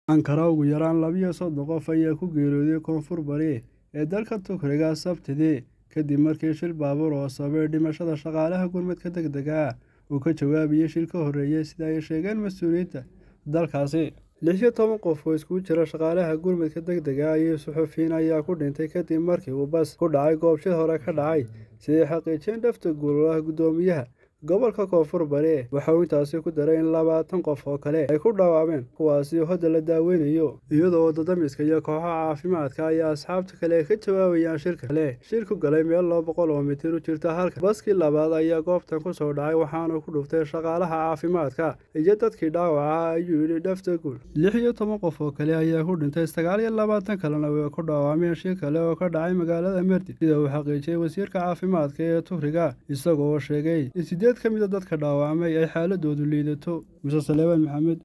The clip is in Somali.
ankara ugu yaraan labiyo soddon qof ayaa ku geeriyooday koonfur bari ee dalka tukriga sabtidii kadib markii shil baabuur oo sababay dhimashada shaqaalaha gurmadka deg dega uu ka jawaabayay shil ka horreeyay sida ay sheegeen mas-uuliyiinta dalkaasi lix iyo toban qof oo iskugu jira shaqaalaha gurmadka deg dega iyo suxufiyiin ayaa ku dhintay kadib markii uu bas ku dhacay goob shil hore ka dhacay siday xaqiijiyeen dhafta guulaha guddoomiyaha gobolka koonfur bari waxa uu intaasi ku daray in labaatan qof oo kale ay ku dhawaameen kuwaasi hadda la daaweynayo iyadoo wadadamiska iyo kooxaha caafimaadka ayaa asxaabta kale ka jawaabayaan shirka kale shil ku galay meel laba boqol oo mitir u jirta halka baskii labaad ayaa goobtan kusoo dhacay waxaana ku dhuftay shaqaalaha caafimaadka iyo dadkii dhaawaca ayuu yidhi dhafta guul lix iyo toban qof oo kale ayaa ku dhintay sagaal iyo labaatan kalena way ku dhawaameen shil kale oo ka dhacay magaalada merdi sida uu xaqiijiyey wasiirka caafimaadka ee tugriga isagoo sheegay in sideed ka mid a dadka dhaawacmay ay xaaladoodu liidato muse saleebaan maxamed